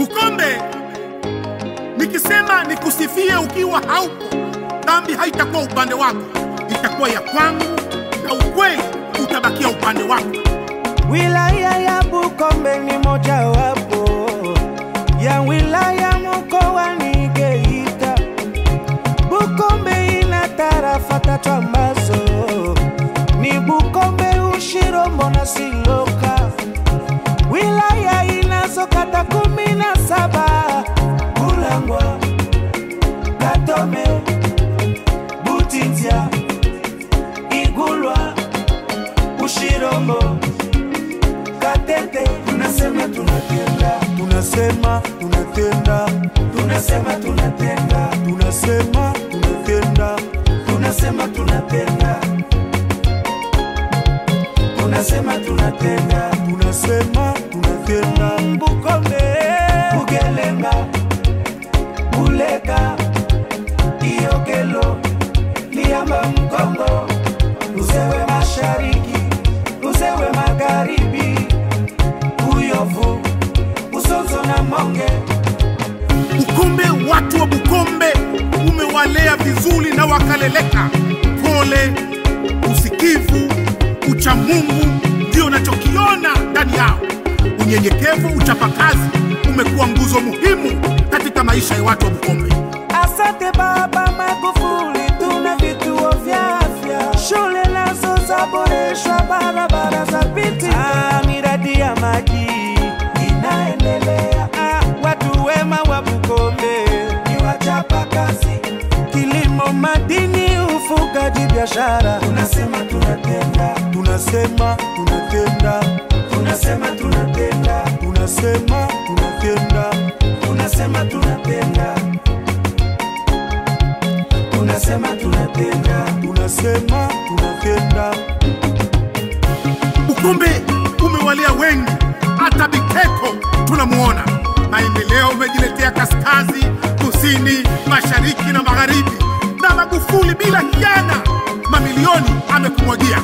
Bukombe, nikisema nikusifie ukiwa haupo, dhambi haitakuwa upande wako, itakuwa ya kwangu, na ukweli utabakia upande wako. Wilaya ya Bukombe ni mojawapo ya wilaya mkoani Geita. Bukombe ina tarafa tatu ambazo ni Bukombe, Ushirombo na Siloka. Wilaya inazo kata kumi na saba Bulangwa, Katome, Butitya, Igulwa, Ushirombo, Katete. Tunasema tunatenda, tunasema tunatenda, tunasema tunatenda, tunasema tunatenda, tunasema tunatenda, tunasema tunatenda, tunasema tunatenda. Bukombe, Bugelenga, Buleka, Iokelo, Liamba, Mkongo, Uzewe Mashariki, Uzewe Magharibi, Uyovu, Usozo na Monge. Bukombe, watu wa Bukombe umewalea vizuri na wakaleleka. Pole, usikivu, uchamungu ndio nachokiona ndani yao. Unyenyekevu, uchapakazi umekuwa nguzo muhimu katika maisha ya watu wa Bukombe. Asante Baba Magufuli, tuna vituo vya afya, shule nazo zaboreshwa, barabara za piti, ah, miradi ya maji inaendelea. Ah, watu wema wa Bukombe ni wachapa kazi, kilimo, madini, ufugaji, biashara. Tunasema tunatenda, tunasema tunatenda, tunasema tunatenda, tunasema tunatenda, tunasema tunatenda tunasema tunatenda, tunasema tunatenda. Bukombe umewalea wengi, hata Biteko tunamuona. Maendeleo umejiletea kaskazi, kusini, mashariki na magharibi, na Magufuli bila hiana mamilioni amekumwagia.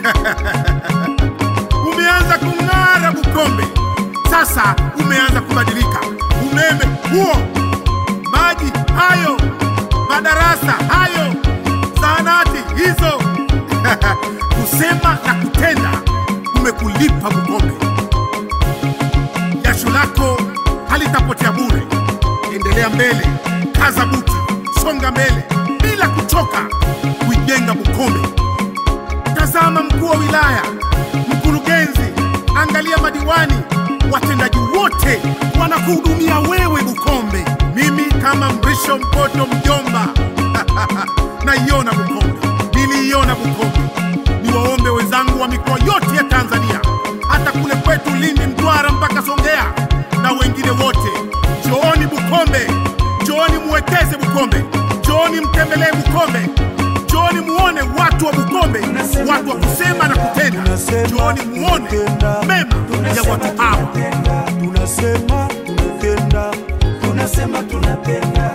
umeanza kung'ara Bukombe, sasa umeanza kubadilika. Umeme huo, maji hayo, madarasa hayo, zahanati hizo kusema na kutenda umekulipa Bukombe. Jasho lako halitapotea bure. Endelea mbele, kaza buti, songa mbele bila kuchoka kuijenga Bukombe. Tazama mkuu wa wilaya, mkurugenzi, angalia madiwani, watendaji wote wanakuhudumia wewe Bukombe. Mimi kama Mrisho Mpoto mjomba naiona Bukombe, niliiona Bukombe. Niwaombe wenzangu wa mikoa yote ya Tanzania, hata kule kwetu Lindi, Mtwara mpaka Songea na wengine wote, njooni Bukombe, njooni muwekeze Bukombe, njooni mtembelee Bukombe, njooni muone watu wa Bukombe, watu wa kusema na kutenda. Njooni muone mema ya watu hawa. Tunasema tunatenda, tunasema tunatenda,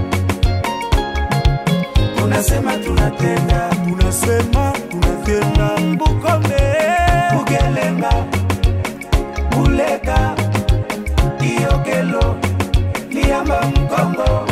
tunasema tunatenda, tunasema tunatenda. Bukombe, Bugelenga, Buleka, Iokelo, Liamba, Mkongo,